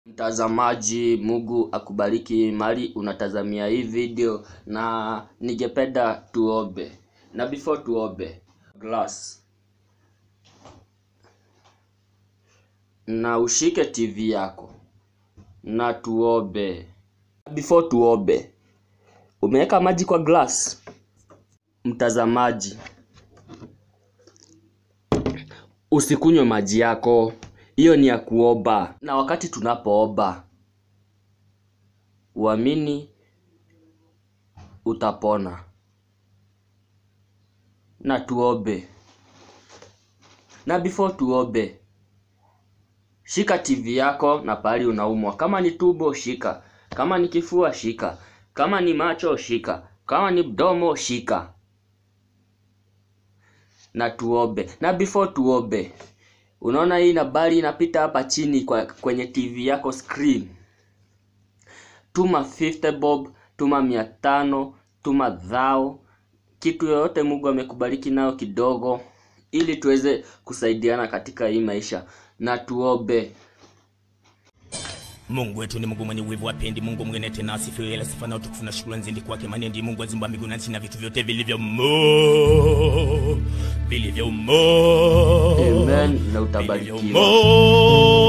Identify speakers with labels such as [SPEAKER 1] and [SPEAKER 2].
[SPEAKER 1] Mtazamaji, Mungu akubariki mali unatazamia hii video, na ningependa tuombe. Na before tuombe, glass na ushike TV yako na tuombe. Before tuombe, umeweka maji kwa glass? Mtazamaji, usikunywe maji yako, hiyo ni ya kuomba. Na wakati tunapoomba, uamini utapona. Na tuombe. Na before tuombe, shika TV yako na pahali unaumwa. Kama ni tumbo, shika. Kama ni kifua, shika. Kama ni macho, shika. Kama ni mdomo, shika. Na tuombe. Na before tuombe, unaona hii nambari inapita hapa chini kwa kwenye TV yako screen. Tuma 50 bob, tuma mia tano, tuma dhao, kitu yoyote Mungu amekubariki nayo kidogo, ili tuweze kusaidiana katika hii maisha. Na tuombe.
[SPEAKER 2] Mungu wetu ni Mungu mwenye uwezo wapendi, Mungu mwingine tena asifiwe, ila sifa na utukufu na shukrani zindi kwake, maana ndiye Mungu azimba mbingu na nchi na vitu vyote vilivyomo vilivyomo
[SPEAKER 1] Amen na utabarikiwa.
[SPEAKER 2] vilivyomo